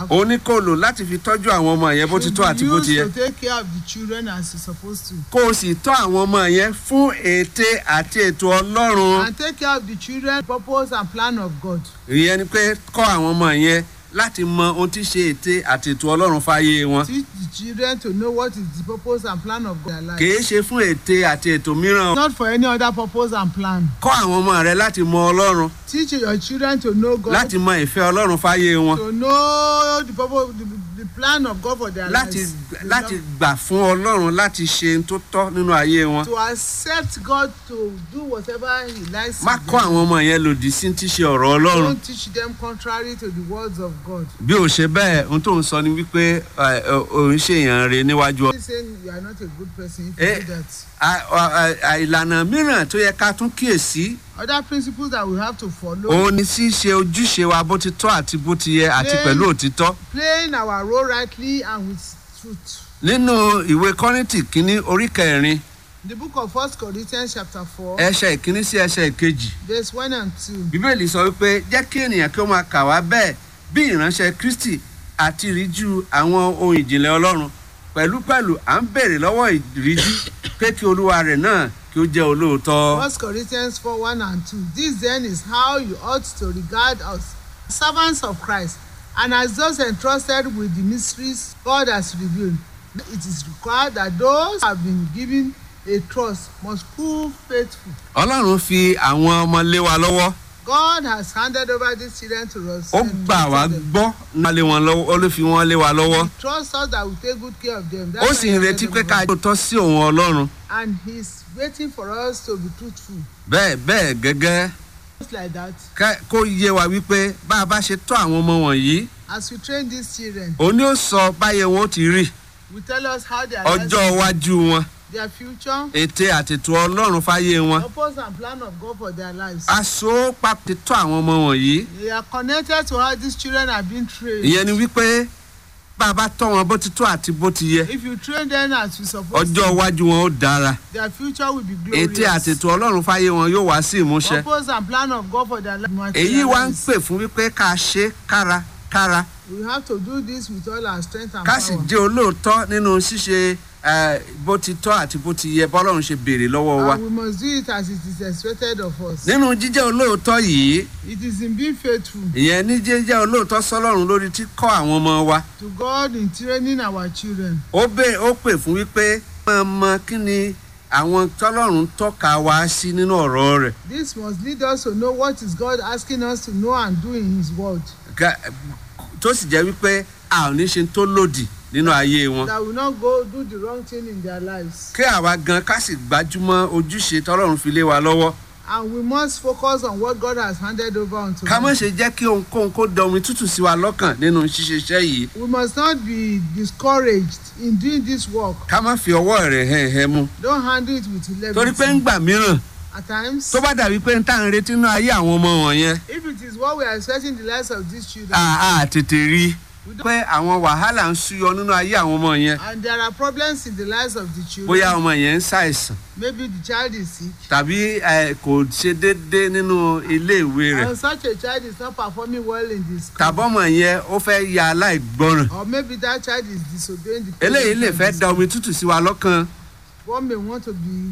ó ní kó lò láti fi tọ́jú àwọn ọmọ yẹn bó ti tó àti bó ti yẹ used to take care of the children as you're supposed to. kó o sì tọ́ àwọn ọmọ yẹn fún ète àti ètò ọlọ́run and take care of the children purpose and plan of God. ìyẹn ni pé kọ́ àwọn ọmọ yẹn láti mọ ohun tí ṣe ète àti ètò ọlọ́run fáyé wọn teach the children to know what is the purpose and plan of their life. kìí ṣe fún ète àti ètò mìíràn not for any other purpose and plan. kọ́ àwọn ọmọ rẹ láti mọ ọlọ́run teach your children to know God. láti mọ ìfẹ́ ọlọ́run fáyé wọn to know the purpose the, the plan of God for their láti lives. láti gbà fún ọlọ́run láti ṣe ohun tó tọ́ nínú ayé wọn to accept God to do whatever he likes. má to kọ́ do. àwọn ọmọ yẹn lòdì sí ti ṣe ọ̀rọ̀ ọlọ́run don't teach them contrary to the words of God. bí o ṣe bẹ́ẹ̀ ohun tó ń sọ ni wípé ẹ, ẹ, ò ń ṣèyàn re níwájú ọ. He's saying you are not a good person if you Eh. do that. À- à- à- à- ìlànà mìíràn tó yẹ ká tún kíyèsí other principles that we have to follow. òun ni ṣíṣe ojúṣe wa bó ti tọ́ àti bó ti yẹ àti Lẹ́yìn- pẹ̀lú òtítọ́. playing our role rightly and with truth. nínú ìwé kọ́rìntì kínní orí kẹrin The book of First Corinthians chapter four ẹsẹ̀ ìkíní sí ẹsẹ̀ ìkejì verse one and two. bíbélì sọ wípé jẹ́ kí ènìyàn kí ó máa kà wá bẹ́ẹ̀ bí ìránṣẹ́ kristi àti ìríjú àwọn ohun ìjìnlẹ̀ ọlọ́run pẹ̀lúpẹ̀lú à ń béèrè lọ́wọ́ ìríjú pé kí olúwa rẹ̀ náà kí ó jẹ́ olóòótọ́. First Corinthians four one and two. This then is how you ought to regard us, servants of Christ, and as those entrusted with the mysteries God has revealed. It is required that those who have been given a trust must prove faithful. ọlọ́run fi àwọn ọmọ lé wa lọ́wọ́ God has handed over these children to us. ó and gbà wá trusted them. gbọ́ nípa lé wọn lọ́wọ́ ó ló fi wọ́n lé wa lọ́wọ́ He trusts us that we take good care of them. ó That's sì why ń he retí handed pé them ká over. tọ́ sí òun ọlọ́run And he's waiting for us to be truthful. bẹ́ẹ̀ bẹ́ẹ̀ gẹ́gẹ́ Just like that, ká- kó yé wa wípé bá a bá ṣe tọ́ àwọn ọmọ wọ̀nyí as we train these children, òun ni ó sọ báyé wọn ó ti rí we tell us how their ọjọ́ lives, iwájú wọn their future, ète àtètò ọlọ́run fáyé wọn purpose and plan of God for their lives. aṣọ papọ̀ tọ́ àwọn ọmọ wọ̀nyí They are connected to how these children are being trained. ìyẹn ni wípé bá a bá tọ́ wọn bó ti tó àti bó ti yẹ If you train them as we supposed ọjọ́ to, iwájú wọn ó dára their future will be glorious. ète àtètò ọlọ́run fáyé wọn yóò wá sí ìmúṣẹ Purpose and plan of God for their lives. èyí wá ń pè fún wípé ká ṣe kárakára We have to do this with all our strength and ká sì power. jẹ́ olóòótọ́ nínú ṣíṣe eh, bó ti tọ́ àti bó ti yẹ bọ́lọ́run ṣe béèrè lọ́wọ́ wa And we must do it as it is expected of us. nínú jíjẹ́ olóòótọ́ yìí It is in being faithful ìyẹn ní jíjẹ́ olóòótọ́ sọ́lọ́run lórí tí kọ́ àwọn ọmọ wa to God in training our children. ó bè ó pè fún wípé máa mọ kí ni àwọn tọ́lọ́run tọ́ka wá sí nínú ọ̀rọ̀ rẹ̀ This must lead us to know what is God asking us to know and do in His word. Ga- tó sì jẹ́ wípé a ò ní ṣe tó lòdì nínú ayé wọn That will not go do the wrong thing in their lives. kí àwa gan ká sì gbájúmọ́ ojúṣe tọ́lọ́run fi lé wa lọ́wọ́ And we must focus on what God has handed over unto ká má us. ṣe jẹ́ kí ohunkóhun kó da omi tútù sí wa lọ́kàn nínú ṣíṣe iṣẹ́ yìí We must not be discouraged in doing this work. ká má fi ọwọ́ rẹ̀ hẹ́ hẹ́ mú Don't handle it with torí pé levity. ńgbà mìíràn At times, tó bá dàbí pé ń tà ń retí nínú ayé àwọn ọmọ wọ̀nyẹn if it is what we are expecting in the lives of these children, a a tètè rí we don't, pé àwọn wàhálà ń súyọ nínú ayé àwọn ọmọ yẹn and there are problems in the lives of the children. bóyá ọmọ yẹn ń ṣàìsàn Maybe the child is sick. tàbí ẹ, kò ṣe déédéé nínú iléèwé rẹ̀ And such a child is not performing well in the school. tàbọ́mọ yẹn ó fẹ́ ya aláìgbọràn Or maybe that child is disobeying the eléyìí parents lè and fẹ́ dis- da omi tútù sí wa lọ́kàn One may want to be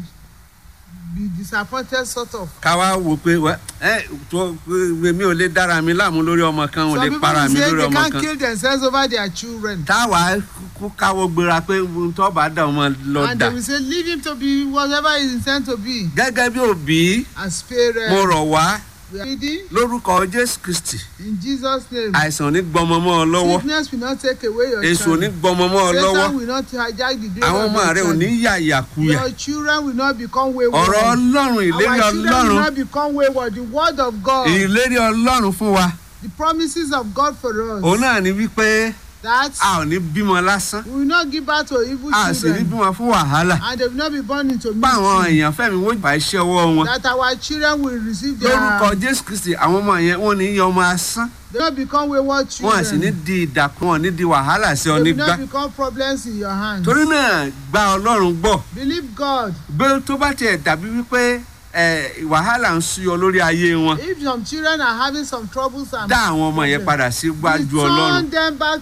be disappointed sort of. ká wá wò pé wẹ́ ẹ tó mi ò lè dára mi láàmú lórí ọmọ kan ò Some lè people para mi say lórí they ọmọ can't kan kill themselves over their children. táwa kú káwọ́ gbéra pé ohun tó bá dà ọmọ lọ and dà they will say leave him to be whatever he is intended to be. gẹ́gẹ́ bí òbí As parents, mo rọ̀ wá we are reading lórúkọ jésù kristi in Jesus' name. àìsàn ò ní gbọmọ mọ́ ọ lọ́wọ́ Sickness will not take away your èso ò ní child. gbọmọ mọ́ ọ lọ́wọ́ Satan will not hijack the glory àwọn of ọmọ your rẹ ò child. ní yà yàkuyà Your children will not become wayward. ọ̀rọ̀ ọlọ́run ìlérí Our children will ọlọ́run not become wayward. The word of God, ìlérí ọlọ́run fún wa the promises of God for us. òun náà ni wípé That a ò ní bímọ lásán we will not give birth to evil a sì ní children. bímọ fún wàhálà And they will not be born into bá àwọn misery. èèyàn fẹ́mi wọ́n gbà iṣẹ́ ọwọ́ wọn That our children will receive their. lórúkọ jésù kristi àwọn ọmọ yẹn wọn ní yọ ọmọ asán They will not become wayward wọn à sì ní children. di ìdàkùn wọn ní di wàhálà sí ọ They will nígbà not become problems in your hands. torí náà gba ọlọ́run gbọ́ Believe God. gbé tó bá tiẹ̀ dàbí wípé ẹ, wàhálà ń súyọ lórí ayé wọn If some children are having some troubles and dá àwọn ọmọ yẹn padà sí gbájú ọlọ́run return them back